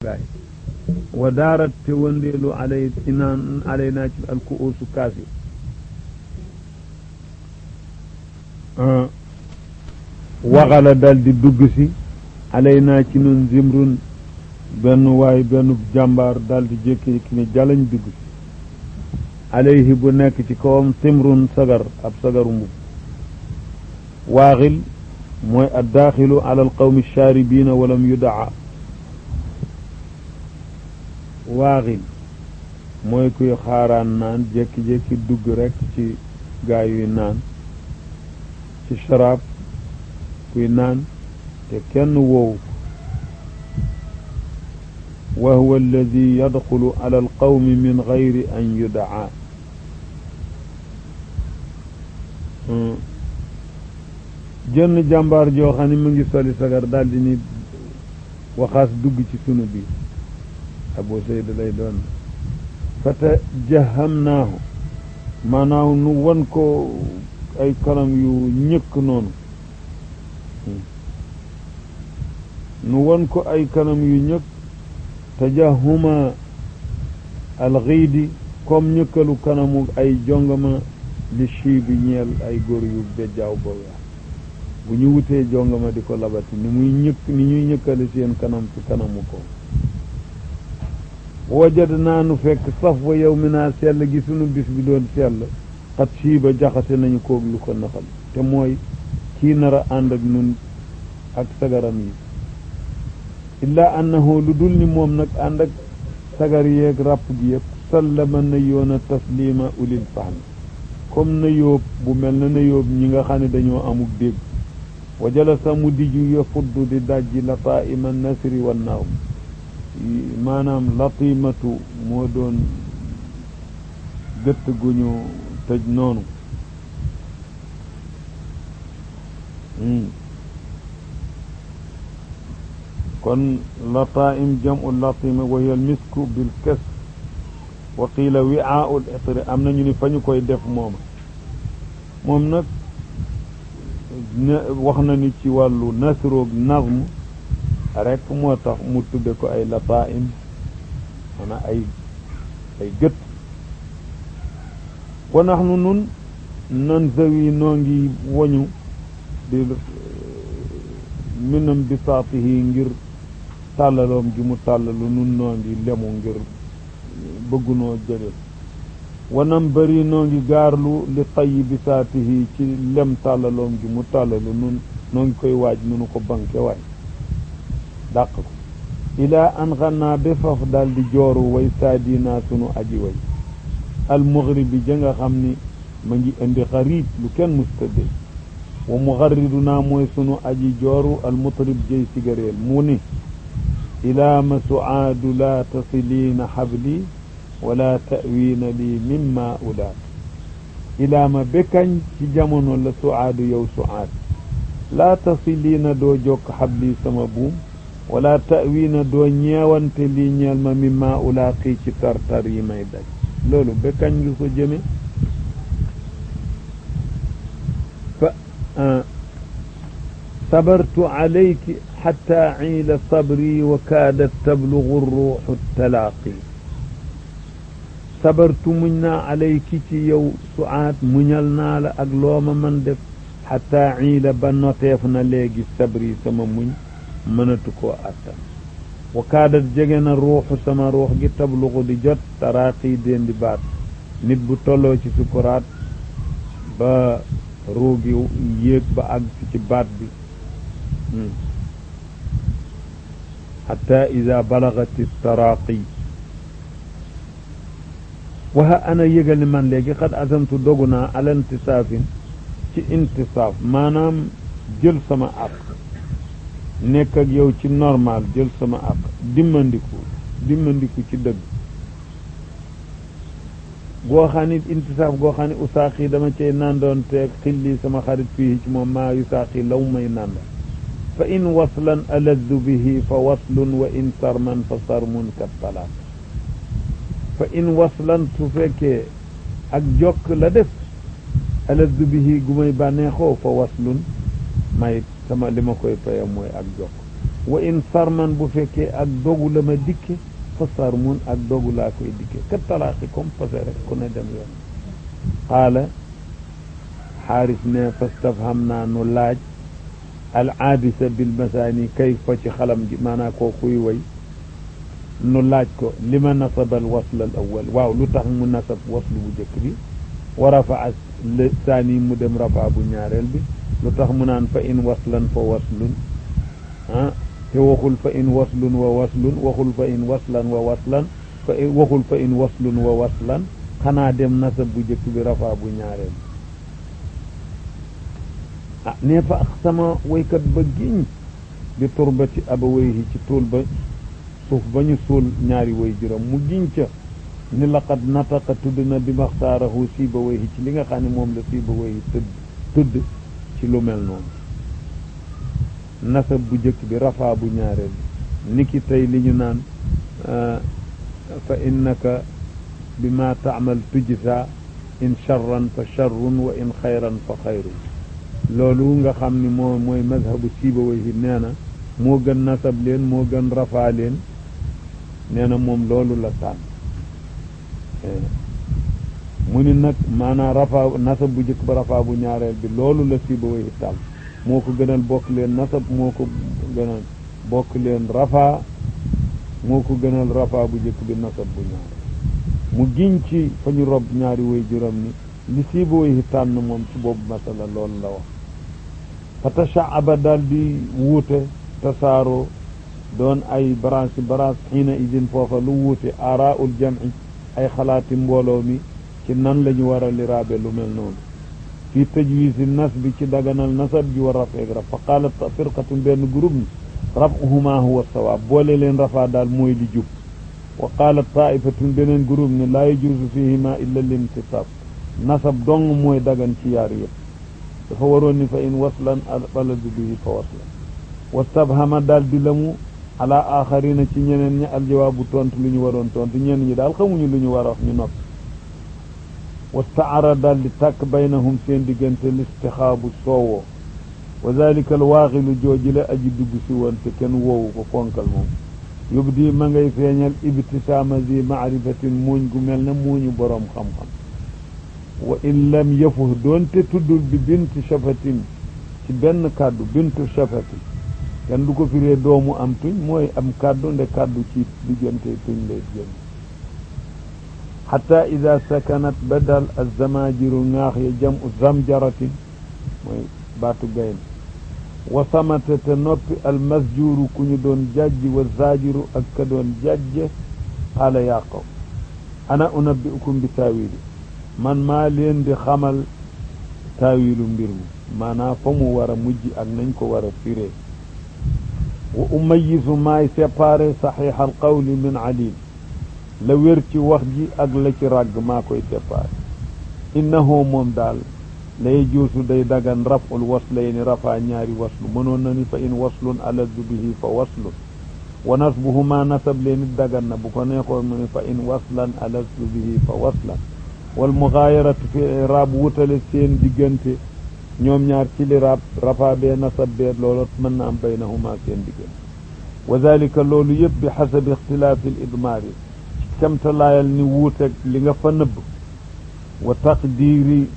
gaay wa daarat te wëndeelu alay inaan alay naa ci al ku uusu kaas yi waxala dal di dugg si alay naa ci nun zimrun benn waay benn jàmbaar dal di jékki ki ne jalañ dugg si alayhi bu nekk ci kawam simrun sagar ab sagaru mbub waaxil mooy addaaxilu ala alqawmi shaaribiina walam yudaa waaxil mooy kuy xaaraan naan jékki-jékki dugg rekk ci gaay yuy naan ci sharaab kuy naan te kenn woowu wa huwa alladi yadxulu ala alqawmi min gayri an yudaa jënn jàmbaar joo xam ne mu ngi soli sagar daal di ni waxaas dugg ci sunu biir abu sayd lay doon fata jahamnaahu maanaam nu won ko ay kanam yu ñëkk noonu nu won ko ay kanam yu ñëkk tajahuma alxiidi comme ñëkkalu kanamu ay jongama li chi bi ñeel ay góor yu bejjaaw ba weex bu ñu wutee jongama di ko labati ni muy ñëkk ni ñuy ñëkkale seen kanam ci kanamu ko wajad naa nu fekk saf wa yow mi naa sell gi sunu bis bi doon sell xat sii ba jaxase nañu koog lu ko naxal te mooy kii nar a ànd ak nun ak sagaram yi illaa annahu lu dul ni moom nag ànd ak sagar yeeg ràpp gi yëpp sallama na yoona taslima ulil fahmi comme na yóob bu mel na na yóob ñi nga xam ne dañoo amuk dégg wa jalasa mu diju yafuddu di dajji lataima nasri wan naaw maanaam latimatu moo doon gëtt gu ñu tëj noonu kon lataim jamu latima wa hiya almisku bil kas wa qiila wiaau l itri am nañu ni fa ñu koy def mooma moom nag wax na ni ci wàllu nasroog nazm rek moo tax mu tudde ko ay lataim maanaam ay ay gët wa naxnu nun nan zawi noo ngi woñu di minam bisaatihi ngir tàllaloom gi mu tàllalu nun noo ngi lemu ngir bëggunoo jële wanam bëri noo ngi gaarlu li tayyi bisaatihi ci lem tàllaloom gi mu tàllalu nun noo ngi koy waaj nunu ko banke waay dàq ko ilaa an xannaa ba faf daal di jooru way saadinaa sunu aji way al mughribi ja nga xam ni ma ngi indi xarib lu kenn mustadde wa mugarridunaa mooy sunu aji jooru al mutrib jëy sigareel mu ni ilaa ma suaadu laa tasiliina xabli wala tawiina lii mimma ulaat ilaa ma bekkañ ci jamono la suaadu yow suaad laa tasiliina doo jokk xabli sama buum wala tawiina doo ñeewante lii ñeel ma mimma ulaaqi ci tartar yi may daj loolu bekkañ ngi ko jëme fa sabartu alayki xatta ciila sabri wa kaadat tablugu ruuxu talaaqi sabartu muñ naa alayki ci yow suaat muñal naa la ak looma man def xatta ciila ba noteef na léegi sabri sama muñ mënatu koo attan wa kaadat jege na ruuxu sama ruux gi tablugu di jot taraaqi déen di baat nit bu tolloo ci sukuraat ba ruu gi yéeg ba àgg ci baat bi xatta ida balagati taraaqi waxa ana yëgal ni man léegi xad asamtu dogu naa ala intisaafin ci intisaaf maanaam jël sama àq nekk ak yow ci normal jël sama àq dimmandiku dimmandiku ci dëgg goo xam ne intisaaf goo xam ne usaaqi dama cay nandoon teeg xilli sama xarit fii ci moom maa yusaaqi law may nandoon fa in waslan aladdu bihi fa waslun wa in sarman fa sarmun kat talaaq fa in waslan su fekkee ak jokk la def aladdu bihi gu may bànneexoo fa waslun may sama li ma koy paye mooy ak jokk wa in sarman bu fekkee ak dogu la ma dikke fa sarmun ak dogu laa koy dikke ka talaaqi comme fase rek ku ne dem yoon qaala xaaris ne fastafham naa nu laaj al aabisa bil masaani kay fa ci xalam gi maanaa koo kuy way nu laaj ko li ma nasaba al wasl al awal waaw lu tax mu nasab waslu bu njëkk bi wa rafaa le saani mu dem rafaa bu ñaareel bi lu tax mu naan fa in waslan fa waslun ah te waxul fa in waslun wa waslun waxul fa in waslan wa waslan fa waxul fa in waslun wa waslan xanaa dem nasab bu njëkk bi rafaa bu ñaareel bi ah nee fa sama waykat ba giñ bi turbati abawayhi ci tuul ba suuf ba ñu suul ñaari way juróom mu giñ ca ni laqad nataqa tudd na bi maxtaarahu siiba wayhi ci li nga xam ne moom la siiba wayhi tëdd tudd ci lu mel noonu nasab bu njëkk bi rafaa bu ñaareel bi niki tey li ñu naan fa innaka bi ma taamal tujsa in charran fa charrun wa in xayran fa xayrun loolu nga xam ni moo mooy mazhabu siiba wayhi nee na moo gën nasab leen moo gën rafaa leen nee na moom loolu la tànn mu ni nag maanaam rafaa nasab bu njëkk ba rafaa bu ñaareel bi loolu la siiba wayhi tànn moo ko gënal bokk leen nasab moo ko gënal bokk leen rafaa moo ko gënal rafaa bu njëkk bi nasab bu ñaareel mu giñ ci fa ñu rob ñaari way juróom ni li siiba wayhi tànn moom ci boobu masala loolu la wax fa tashaaba daal di wuute tasaaroo doon ay branche branche xiina idin foofa lu wuute aaraul jamci ay xalaati mbooloo mi ci nan la ñu war a liraabe lu mel noonu fii tajwisi nas bi ci daganal nasab ji war rafeeg raf fa qaalat firqatun benn groupe ni rafuhuma huwa sawaab boole leen rafaa daal mooy li jub wa qaalat taifatun beneen groupe ni laa yajuusu fihima illa limtisab nasab dong mooy dagan ci yaar yëpp dafa waroon ni fa in waslan albaladu bihi fa waslan wastabhama daal di lamu ala axarina ci ñeneen ñi aljawaabu tontu lu ñu waroon tontu ñenn ñi daal xamuñu lu ñu war a wax ñu noppi wastaara daal di tàkk baynahum seen diggante listixaabu soowoo wa dalika alwaaxilu jooji la aji dugg si woon te kenn woowu ko fonkal moom yubdi ma ngay feeñal ibtisaama zi maarifatin muuñ gu mel ne muuñu boroom xam-xam wa in lam yafuh doonte tuddul bi bintu shafatin ci benn kàddu bintu shafati kenn du ko firee doomu am tuñ mooy am kàddu nde kàddu ci diggante tuñ lay génn xata ida sakanat ba dal azamajiru ŋaax ya jam u zamjaratin mooy baatu gayn wa samata te noppi almasjuru ku ñu doon jajji wa zajiru ak ka doon jajje qaala yaa qaw ana unabbi'ukum bi taawili man maa leen di xamal taawilu mbir mi maanaam fa mu war a mujj ak nañ ko war a firee wa umayisu maay séparé saxiix al qawli min alil la wér ci wax ji ak la ci ràgg maa koy séparé innahu moom daal lay juusu day dagan raful waslayni rafaa ñaari waslu mënoon na ni fa in waslun aladu bihi fa waslun wa nasbuhuma nasab leen it dagan na bu ko neexoon mu ni fa in waslan aladu bihi fa waslan wal mugaayaratu fi iraab wutale seen diggante ñoom ñaar ci li raab rafaa bee nasab bee loolu mën na am baynahuma seen diggante wa dalika loolu yëpp bi xasabi ixtilaafi l idmaari ci kemtalaayal ni wuuteg li nga fa nëbb wa taqdiiri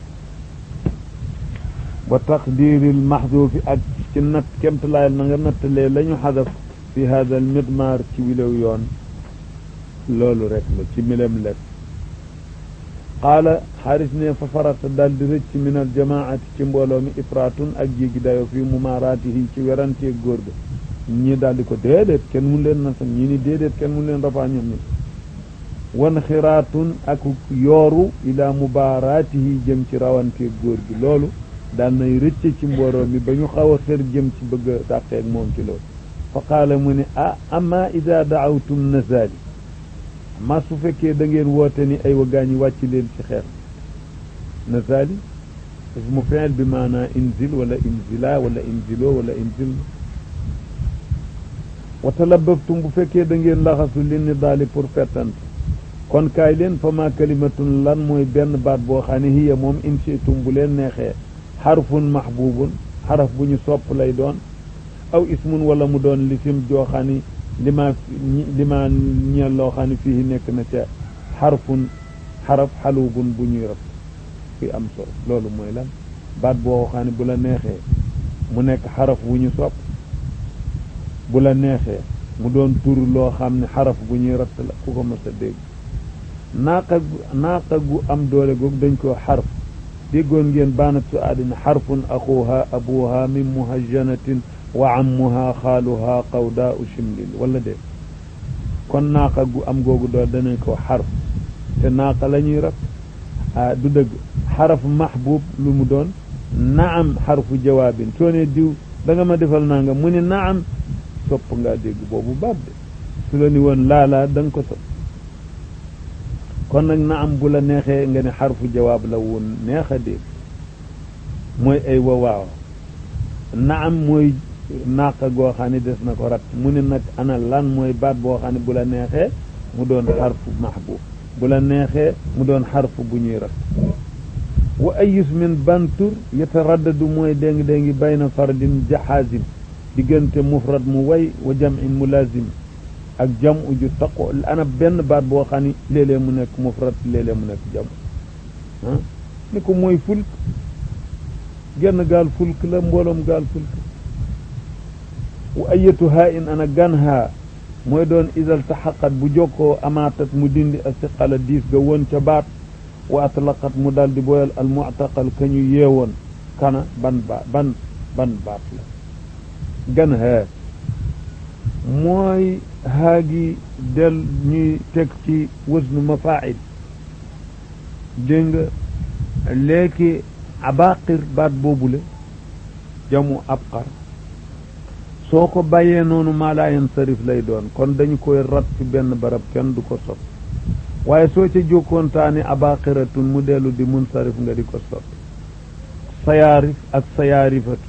wa taqdiiri l maxduufi ak ci natt kemtalaayal na nga nattalee la ñu xadaf fi hada al midmaar ci wilew yoon loolu rek la ci milem lekk qaala xaaris ne fa farata daal di rëcc min al jamaati ci mbooloo mi ifraatun ak jéggi dayo fii mumaaraatihi ci werantee góor ga ñii daal di ko déedéet kenn mun leen nasam ñii ni déedéet kenn mun leen rafaa ñoom ñi wan xiraatun ak yooru ila mubaaraatihi jëm ci rawantee góor gi loolu daal nay rëcc ci mbooloo mi ba ñu xaw a xër jëm ci bëgg a dàqeeg moom ci loolu fa qaala mu ne ah ama ida daawtum nazaali ma su fekkee da ngeen woote ni ay wagaañi wàcc leen ci xeex nazaali ismu fiil bi maanaa inzil wala inzila wala inzilo wala inzil wa talabaftum bu fekkee da ngeen laxasu li ni daali pour fettante kon kaay leen fa ma kalimatun lan mooy benn baat boo xam ne hiya moom insitum bu leen neexee xarfun mahbubun xaraf bu ñu sopp lay doon aw ismun wala mu doon lisim joo xam ni lima lima ñeel loo xam ne fii nekk na ca xarfun xaraf xaluubun bu ñuy rab fi am solo loolu mooy lan baat boo xam ne bu la neexee mu nekk xaraf bu ñu sopp bu la neexee mu doon tur loo xam ne xaraf bu ñuy ratt la ku ko mës a dégg naaqa naaqa gu am doole googu dañ koo xarf déggoon ngeen baanat su aadina xarfun axuha abuha min muhajjanatin wa ammuha xaaluha qawdaa u shimlil wala de kon naaqa gu am googu doole danañ koo xarf te naaqa la ñuy rab ah du dëgg xaraf mahbub lu mu doon naam xarfu jawaabin soo ne diw da nga ma defal naa nga mu ne naam sopp ngaa dégg boobu baat de su la ni woon laalaa da nga ko sopp kon nag naam bu la neexee nga ne xarfu jawaab la woon neex a dégg mooy ay wa waaw naam mooy naaqa goo xam ne des na ko rat mu ne nag ana lan mooy baat boo xam ne bu la neexee mu doon xarfu mahbub bu la neexee mu doon xarfu bu ñuy rat wa ayis min bantur yataraddadu mooy déngi déngi bayna fardin jaxaazim diggante mufrad mu way wa jam'in mulazim ak jam uju taqo ana benn baat boo xam ni léeg-léeg mu nekk mufrad léeg-léeg mu nekk jam ah ni ko mooy fulk genn gaal fulk la mbooloom gaal fulk wa ayatu haa in ana gan haa mooy doon isal taxaqat bu jokkoo amaatat mu dindi a siqala diis ga woon ca baat wa atlaqat mu daal di boyal al mu'taqal ka ñu yeewoon kana ban ba ban ban baat la gan haa mooy haagi del ñuy teg ci wasnu mafail dégg nga léegi abaqir baat boobule jamu abqar soo ko bàyyee noonu maalaayan sarif lay doon kon dañu koy rat ci benn barab kenn du ko sot waaye soo ca jokkoontaani abaqiratun mu dellu di mun sarif nga di ko sot sayaarif ak sayaarifatu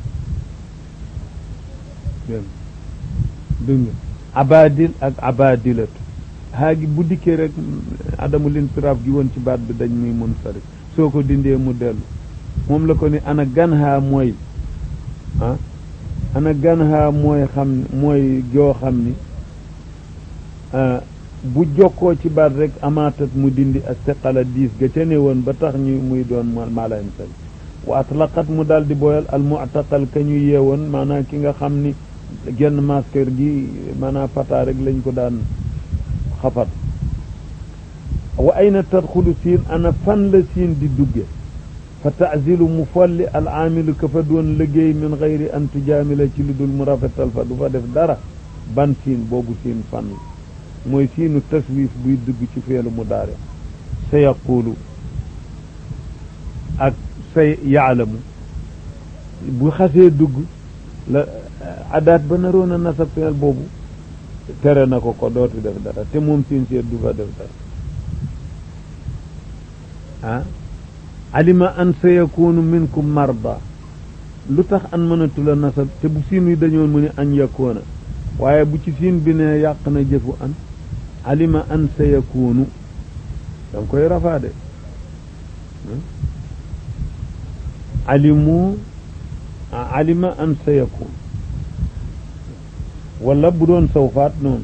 dégg nga abadil ak abadilatu haagi bu dikkee rek adamu linsiraaf gi woon ci baat bi dañ muy mun sarif soo ko dindee mu dellu moom la ko ni ana gan haa mooy ah ana gan haa mooy xam mooy joo xam ni bu jokkoo ci baat rek amaatat mu dindi ak seqala diis ga ca ne woon ba tax ñu muy doon maalayen sari wa atlaqat mu daal di booyal al mu'taqal ka ñu yeewoon maanaam ki nga xam ni genn masker gi maanaam fata rek lañ ko daan xafat wa ayna tadxulu siin ana fan la siin di dugge fa taazilu mu folli al aamilu ka fa doon liggéey min gayri an tujaamila ci lu dul mu rafetal fa du fa def dara ban siin boobu siin fan la mooy siinu taswif buy dugg ci feelu mu daare sa yaqulu ak say yaalamu bu xasee dugg la adaat ba naroon a nasab feel boobu tere na ko ko dootu def dara te moom siin seet du fa def dara ah alima an sa yakunu minkum marda lu tax an mënatu la nasab te bu siin wi dañoon mu ne an yakoona waaye bu ci siin bi ne yàq na jëfu an alima an sa yakunu danga koy rafaade alimu alima an sa yakun wala bu doon sawfaat noonu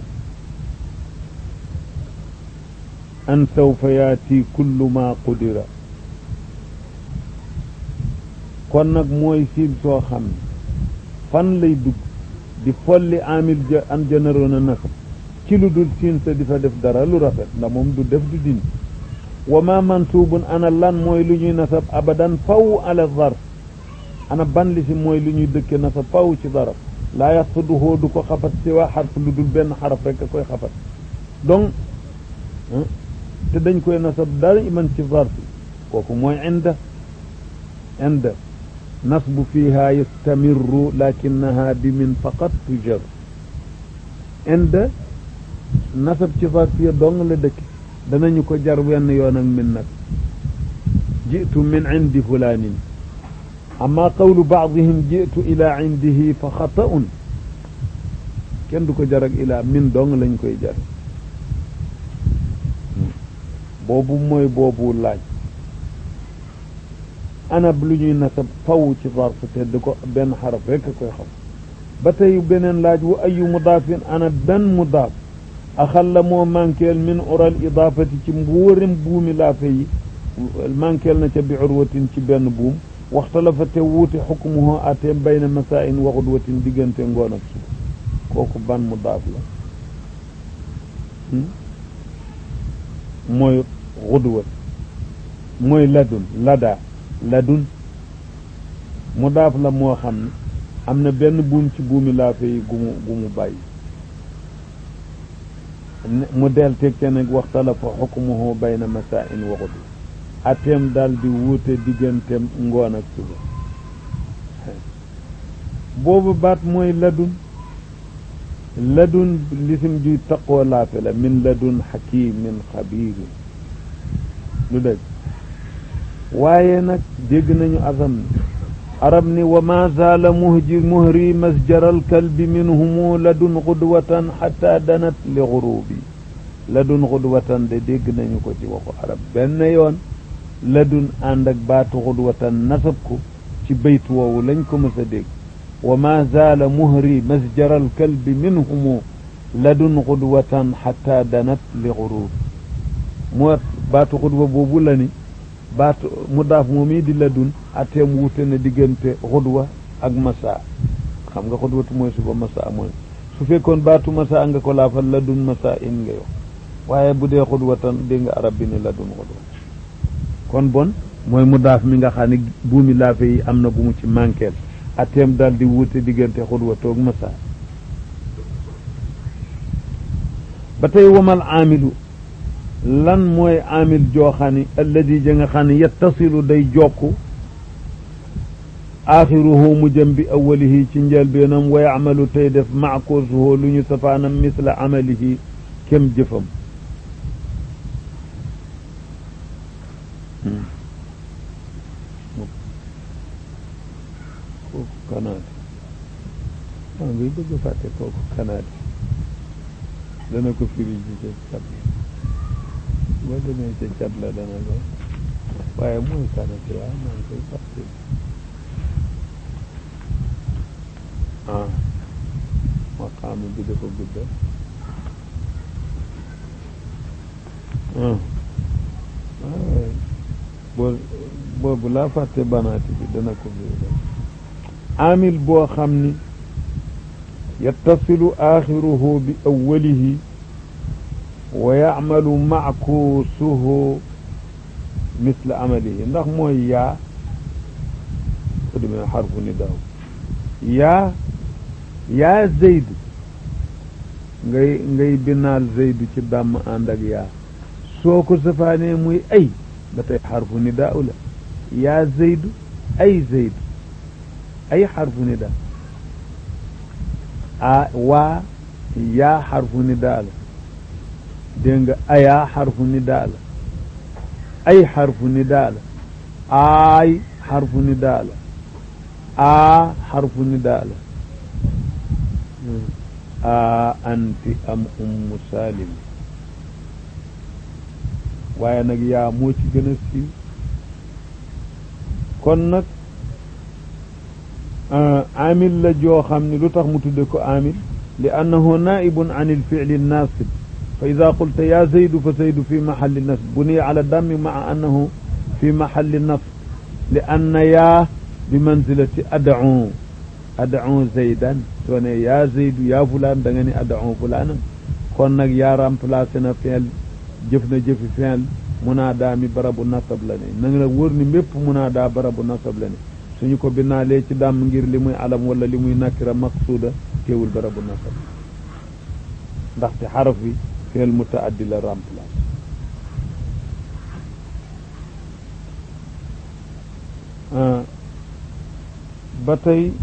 an sawfa yaati kullu ma qudira kon nag mooy siin soo xam ne fan lay dugg di folli amil ja an janaroon a nasab ci lu dul siin sa di fa def dara lu rafet ndax moom du def du dindi wa ma mansubun ana lan mooy lu ñuy nasab abadan faw ala zarf ana ban li si mooy lu ñuy dëkke nasab faw ci zaraf laa yaxsuduhoo du ko xafat si waa xarf lu dul benn xaraf rek a koy xafat donc te dañ koy nasab dara iman ci zarf kooku mooy inda inda nasbu fiha yastamirru lakinaha bi min faqat tujar inda nasab ci zarfiya dong la dëkk danañu ko jar wenn yoon ak min nag jitu min indi fulanin amma qawlu baadihim jitu ila indihi fa xata'un kenn du ko jar ak ila min dong lañ koy jar boobu mooy boobu laaj anab lu ñuy nasab faw ci zarf te du ko benn xaraf rekk koy xam ba tey beneen laaj wa ayu mudaafin ana ban mudaaf axalla moo manqueel min ural idaafati ci mbóorim buumi laafe yi manqueel na ca bi urwatin ci benn buum waxtalafa te wuute xukmuhu ateem bayna masaain wa xudwatin diggante ngoon ak suba kooku ban mudaaf la mooy xudwat mooy ladun lada ladun mudaaf la moo xam ne am na benn buum ci buumi laafe yi gu mu gu mu bàyyi mu del teg te nag waxtalafa xukmuhu bayna masaain wa xudwa ateem daal di wuute digganteem ngoon ak suba boobu baat mooy ladun ladun lisim juy taqoo laafe la min ladun xakimin xabiirin lu dëgg waaye nag dégg nañu asam ni arab ni wa ma zaala muhji muhri masjaral kalbi minhumu ladun xudwatan xata danat li xurubi ladun xudwatan de dégg nañu ko ci waxu arab benn yoon ladun ànd ak baatu xudwatan nasab ko ci bayt woowu lañ ko mës a dégg wa ma zaala muhri masjaral kalbi minhumu ladun xudwatan xata danat li xurubi moo baatu xudwa boobu la ni baatu mudaaf moom yi di ladun ateem wute na diggante xudwa ak masa xam nga xudwatu mooy suba masa mooy su fekkoon baatu masa nga ko laafal ladun masa in nga yow waaye bu dee xudwatan dégg nga arab bi ni ladun xudwa kon bon mooy mudaaf mi nga xam ne buumi laafe yi am na bu mu ci manqueel ateem daal di wute diggante xudwatoog masa ba tey wamal aamilu lan mooy amil joo xam ne alladi ja nga xam ne yettasilu day jokk axiruhu mu jëm bi awalihi ci njëlbeenam wa yacmalu tey def maakusuhu lu ñu safaanam misla amalihi kem jëfam kooku kanaadi maa ngay bëgg fàtte kooku kanaadi dana ko firi ji ca cat boo demee ca cat la dana ko waaye mooy kanate waaw maa ngi koy fàtte ah maqaama bi dafa gudda ah boo boobu laa fàtte banaati bi dana ko firi amil boo xam ni yattasilu axiruhu bi awwalihi wa yacmalu mackuusuhu misla amalihi ndax mooy yaa ko demee xarfu ni daaw yaa yaa zeydu ngay ngay binaal zeydu ci dàmm ànd ak yaa soo ko safaanee muy ay ba tey xarfu ni daaw la yaa zeydu ay zeydu ay xarfu ni daaw a waa yaa xarfu ni daa la dégg nga ayaa xarfu ni daa la ay xarfu ni daa la aay xarfu ni daa la aa xarfu ni daa la aa anti am ummu salim waaye nag yaa moo ci gën a siiw kon nag amil la joo xam ne lu tax mu tudde ko amil li annahu naibun an ilfili nasib fa ida qulta ya zaydu fa zaydu fi maxalli nasb buniya ala dammi maa annahu fi maxalli nasb li anna yaa bi manzilati ad'u ad'u zaydan soo ne yaa zaydu yaa fulaan da nga ni ad'u fulaanan kon nag yaa remplacé na fi'l jëf na jëfi fi'l munaadaa mi barabu nasab la ne na nga la wóor ni mépp munaadaa barabu nasab la ne suñu ko binaalee ci dàmm ngir li muy alam wala li muy nakira maqsuuda teewul barabu nasab ndaxte xaraf bi fi'l mutaaddi la remplacé ba tey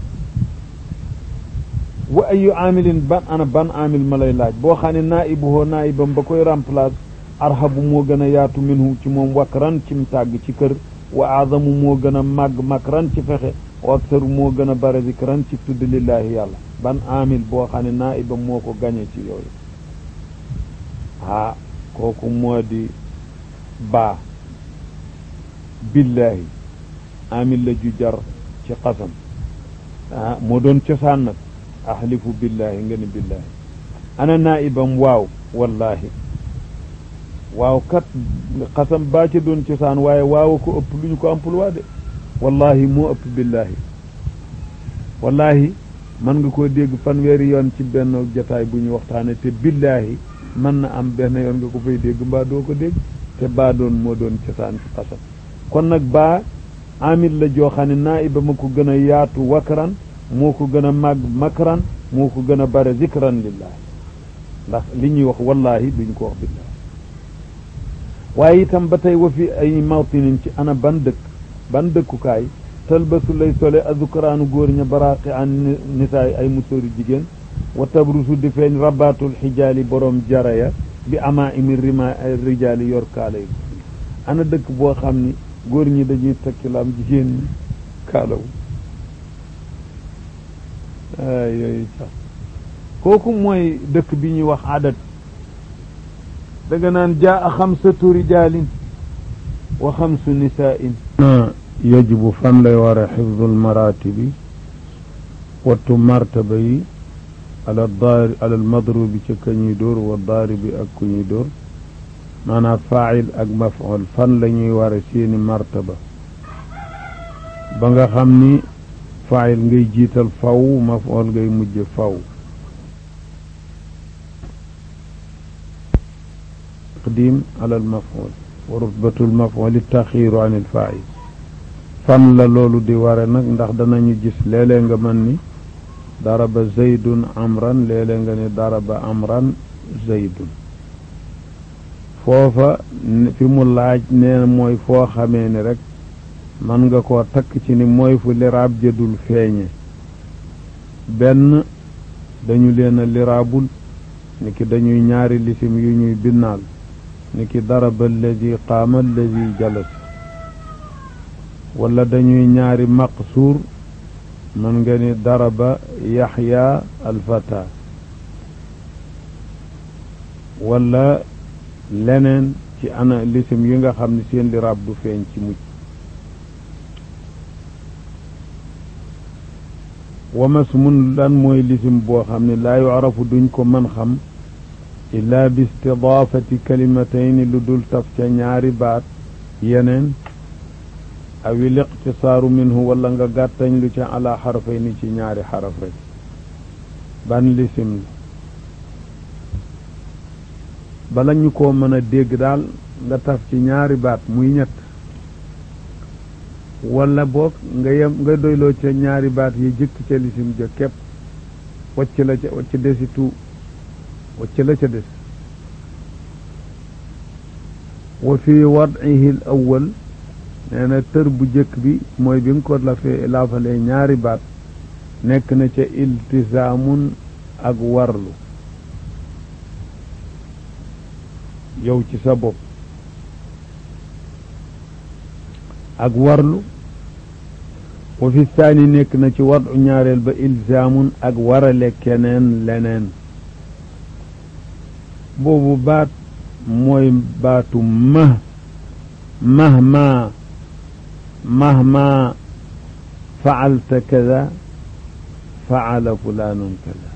wa ayu amilin ban ana ban amil ma lay laaj boo xam ne naibuhoo naibam ba koy remplace arhabu moo gën a yaatu minhu ci moom wakran cim tàgg ci kër wa azamu moo gën a màgg makran ci fexe wa aktaru moo gën a bare zikran ci tudd lillahi yàlla ban amil boo xam ne naibam moo ko gañe ci yooyu ah kooku moo di baa billahi amil la ju jar ci xasam ah moo doon cosaan nag ahlifu billahi nga ni billahi ana naibam waaw wallahi waaw kat xasam baa ci doon cosaan waaye waaw ko ëpp lu ñu ko emploi de wallahi moo ëpp billahi wallahi mën nga koo dégg fanweeri yoon ci benn jataay bu ñu waxtaane te billahi mën na am benn yoon nga ko fay dégg mbaa doo ko dégg te baa doon moo doon cosaan ci xasam kon nag baa amil la joo xam ne naiba ma ko gën a yaatu wakran moo ko gën a màgg makran moo ko gën a bare zikran lillahi ndax li ñuy wax wallahi duñ ko wax billahi waaye itam ba tey wa fi ay mawtinin ci ana ban dëkk ban dëkkukaay talbasu lay sole azukaraanu góor ña baraaqi an nisaay ay musóori jigéen wa tabrusu di feeñ rabatul xijaali borom jaraya bi ama imi rima rijaali yor kaala yi ana dëkk boo xam ni góor ñi dañuy takkilaam jigéen ñi kaalawu ay yooyu sax kooku mooy dëkk bi ñuy wax adat danga naan jaa xamsatu rijaalin wa xamsu nisaain yajibu fan lay war a xifdul maratibi wattu martaba yi ala daari ala almadrubi ca ka ñuy dóor wa daaribi ak ku ñuy dóor maanaam faayil ak maf'ul fan la ñuy war a seeni martaba ba nga xam ni faayil ngay jiital faw maf'ul ngay mujje faw taqdim ala almaf'ul wa rutbatu almaf'ul taxiiru an alfaayil fan la loolu di ware nag ndax danañu gis léeg-léeg nga mën ni daraba zaydun amran léeg-léeg nga ni daraba amran zaydun foofa fi mu laaj nee na mooy foo xamee ni rek man nga koo takk ci ni mooy fu liraab jëdul feeñe benn dañu leen a liraabul ni ki dañuy ñaari lisim yu ñuy binnaal ni ki daraba alladi qaama alladi jalas wala dañuy ñaari maqsuur man nga ni daraba yaxya alfata wala leneen ci ana lisim yi nga xam ne seen liraab du feeñ ci mujj wamas mun lan mooy lisim boo xam ne laa yucrafu duñ ko mën xam illaa bi istidaafati kalimatayni lu dul taf ca ñaari baat yeneen awi liqtisaaru minhu wala nga gàttañ lu ca ala xarfay ni ci ñaari xaraf rek ban lisim la bala ñu koo mën a dégg daal nga taf ci ñaari baat muy ñett wala boog nga yem nga doyloo ca ñaari baat yi jëkk ca lisim ja képp wacc la ca wacc desitu wacc la ca des wa fi wad'ihi al awwal nee na tër bu jëkk bi mooy bi nga ko la fee laafalee ñaari baat nekk na ca iltisaamun ak warlu yow ci sa bopp ak warlu wa fi saani nekk na ci wadu ñaareel ba ilzaamun ak warale keneen leneen boobu baat mooy baatu mah mahma mahma faalta kada faala fulaanun kada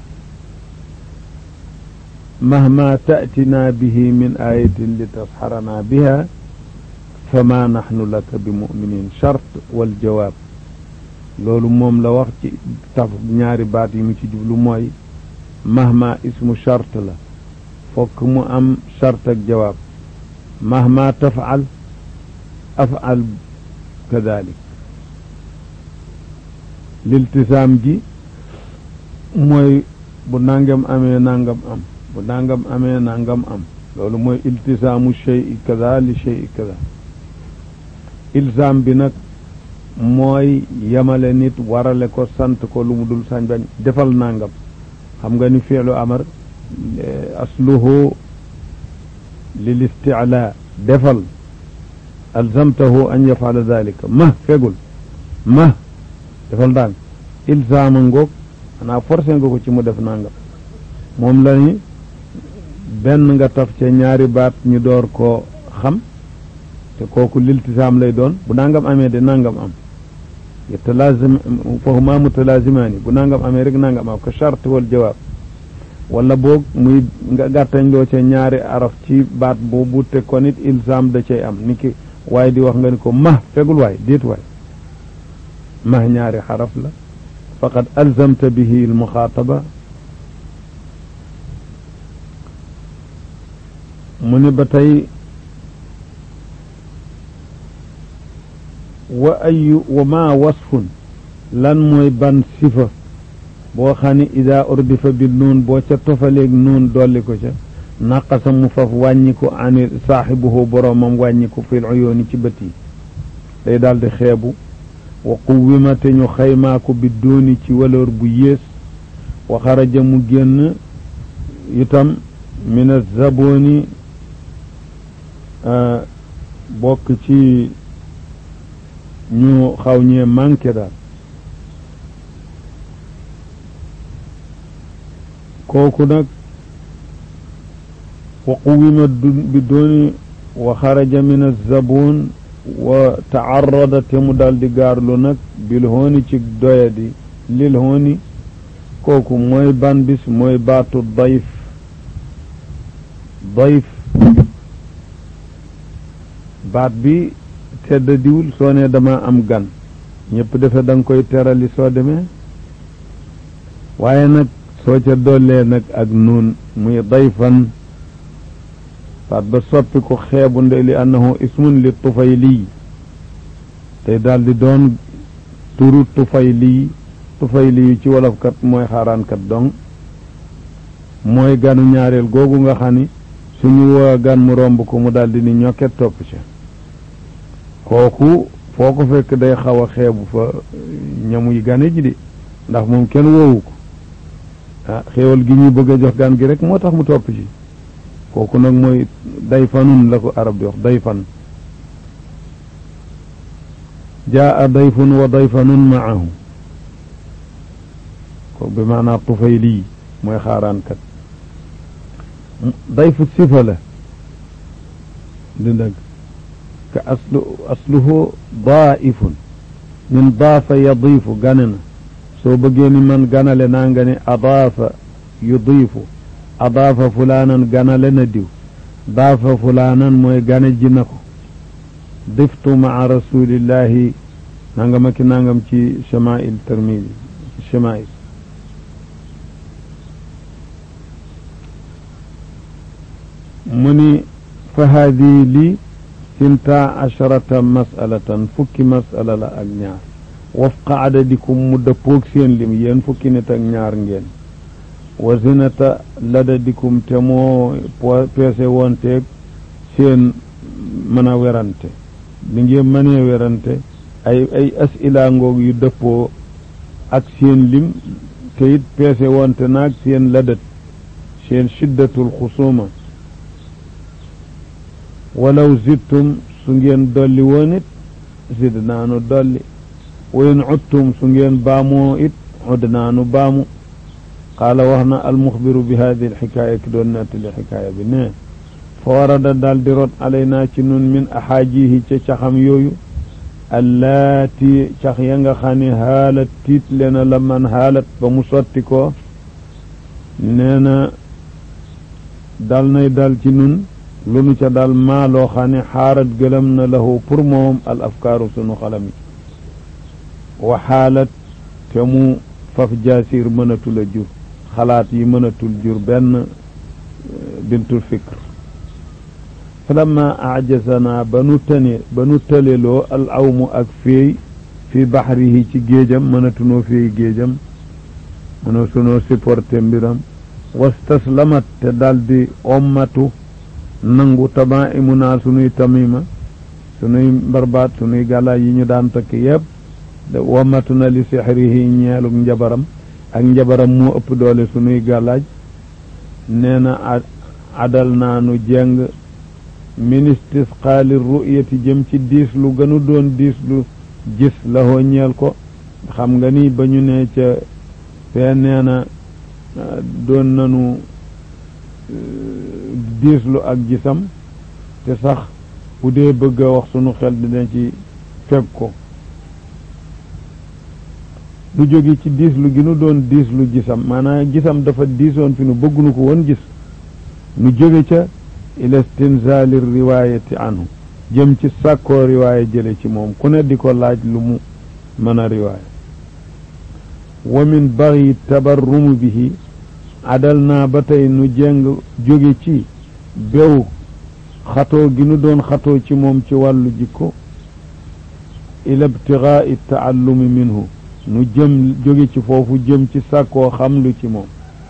mahma taatina bihi min ayatin li tasxarana biha fama naxnu laka bi muminin chart wal jawaab loolu moom la wax ci taf ñaari baat yi mu ci jublu mooy mahma ismu chart la fokk mu am chart ak jawaab mahma tafal afal kadalik liltisaam ji mooy bu nangam amee nangam am bu nangam amee nangam am loolu mooy iltisaamu shey kada li shey kada ilsaam bi nag mooy yemale nit warale ko sant ko lu mu dul sañ bañ defal nangam xam nga ni fiilu amar asluhu lil isticlaa defal alzamtahu an yafala dalika ma fegul ma defal ndànk ilsaama ngoog xanaa forcé nga ko ci mu def nangam moom la ni benn nga taf ca ñaari baat ñu door koo xam te kooku liltisaam lay doon bu nangam amee de nangam am yatalaazim fahuma mutalaazimaani bu nangam amee rek nangam am ka charte wal jawaab wala boog muy nga gàttañ loo ca ñaari araf ci baat boobu te kon it ilzam da cay am ni ki waaye di wax nga ni ko mah fegul waay déet waay mah ñaari xaraf la faqad alzamta bihi almuxaataba mu ne ba tey wa ayu wa ma wasfun lan mooy ban sifa boo xam ne ida urdifa bi nuun boo ca tofaleeg nuun dolli ko ca naqasa mu faf wàññi ko ani saaxibuhu boroomam wàññi ko fil uyooni ci bët yi day daal di xeebu wa quwima te ñu xaymaa ko bi dooni ci valeur bu yées wa xaraja mu génn itam min azaboni bokk ci ñu xaw ñee manqué daal kooku nag wa quwima bi dooni wa xaraja min azabon wa taarada te mu daal di gaarlu nag bil hooni ci doyadi lil hooni kooku mooy ban bis mooy baatu dayf dayf baat bi tedda diwul soo ne dama am gan ñëpp defe da nga koy terali soo demee waaye nag soo ca dollee nag ak nuun muy dayfan baat ba soppi ko xeebu nde li annahu ismun li tufayli tey daal di doon turu tufayli tufayli yu ci wolofkat mooy xaaraankat dong mooy ganu ñaareel googu nga xam ni suñu woo gan mu romb ko mu daal di ni ñokket topp ca kooku foo ko fekk day xaw a xeebu fa ñamuy gane ji di ndax moom kenn woowu ko ah xéewal gi ñuy bëgg a jox gan gi rek moo tax mu topp ci kooku nag mooy dayfanun la ko arab di wax dayfan jaa dayfun wa dayfanun maahu ko bi maanaa tufayli mooy xaaraankat dayfu sifa la di dëgg ka aslu asluhu daaifun min daafa yadiifu gane na soo bëggee ni man ganale naa nga ne adaafa yudiifu adaafa fulaanan ganale na diw daafa fulaanan mooy gane ji na ko diftu maa rasulillahi nangam ak nangam ci chamail termidi chamail mu ni fa haadihi lii sinta asharata masalatan fukki masala la ak ñaar wafqa adadikum mu dëppoog seen lim yéen fukki nit ak ñaar ngeen wa zinata ladadikum te moo peese woonteeg seen mën a werante li ngeen mënee werante ay ay asila ngoog yu dëppoo ak seen lim te it peese woonte naag seen ladat seen shiddatul xusuma walaw zidtum su ngeen dolli woon it zid naanu dolli wa in cudtum su ngeen baamoo it cud naanu baamu qaala wax na almuxbiru bi hadi alxikaaya ki doon nettali xikaaya bi ne fa warada daal di rot alaynaa ci nun min axaajihi ca caxam yooyu allaati cax ya nga xam ne haalat tiit lena la man haalat ba mu sotti ko nee na dal nay dal ci nun lu nu ca dal maa loo xam ne xaarat gëlëm na lahu pour moom al afkaaru sunu xalam yi wa xaalat te mu faf jaasir mënatul a jur xalaat yi mënatul jur benn bintul fikr falamma ajazana ba nu tane ba nu tëleloo al awmu ak féey fi baxrihi ci géejam mënatunoo féey géejam mënoo sunoo supporté mbiram wastaslamat te daldi ommatu nangu tama imu naa sunuy tamima sunuy mbarbaat sunuy gàllaay yi ñu daan takk yépp wommatu na li sixrihi ñeelug njabaram ak njabaram moo ëpp doole sunuy gàllaaj nee na adal naa nu jeng min istisqaali ru'yati jëm ci diis lu gënu doon diis lu gis la hoo ñeel ko xam nga ni ba ñu ne ca fee nee na doon nanu diislu ak gisam te sax bu dee bëgg a wax sunu xel dina ci fekk ko du jóge ci diislu gi nu doon diislu gisam maanaam gisam dafa diisoon fi nu bëggunu ko woon gis nu jóge ca ila istinzali riwayati anhu jëm ci sàkkoo riwaaya jële ci moom ku ne di ko laaj lu mu mën a riwaaya wa min baxyi tabarrumu bihi adal naa ba tey nu jéng jóge ci bew xatoo gi nu doon xatoo ci moom ci wàllu jikko ila ibtigaai taallumi minhu nu jëm jóge ci foofu jëm ci sàkkoo xam lu ci moom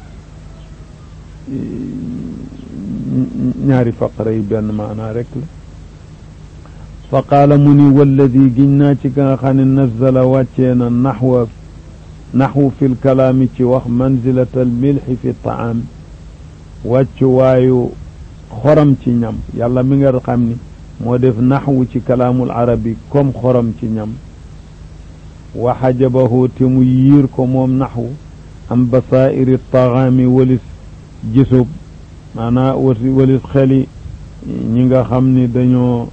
ñaari faqara yi benn maanaa rek la fa qaala mu ni walladi giñ naa ci ka nga xam ne nazala wàccee na naxwa naxwu fi lkalaami ci wax manzilata almilxi fi taam wàccu waayu xorom ci ñam yàlla mi nga xam ni moo def naxwu ci kalaamul arabi comme xorom ci ñam wa xajabahu te mu yiir ko moom naxwu am basaa'iri taxaami walis gisub maanaa wasi walis xeli ñi nga xam ni dañoo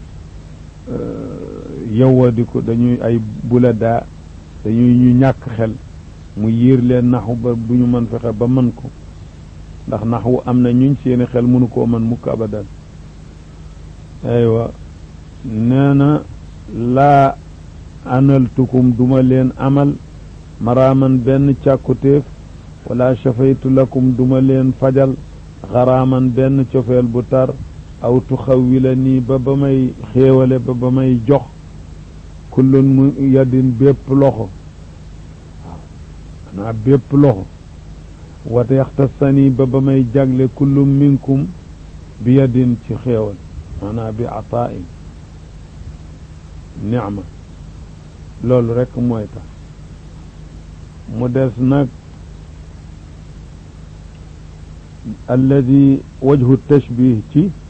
yowwadiku dañuy ay buladaa dañuy ñu ñàkk xel mu yiir leen naxwu ba bu ñu mën fexe ba mën ko ndax naxwu am na ñuñ seeni xel mënu koo mën mukk abadan aywa nee na laa analtukum duma leen amal maraaman benn càkkutéef wala shafaytu lakum duma leen fajal xaraaman benn cofeel bu tar aw tuxawwila nii ba ba may xéewale ba ba may jox kullun mu yadin bépp loxo waaw xanaa bépp loxo wate yaxtasani ba ba may jagle kullum minkum bi yadin ci xéewal maanaam bi atain nicma loolu rekk mooy tax mu des nag alladi wajhu tashbih ci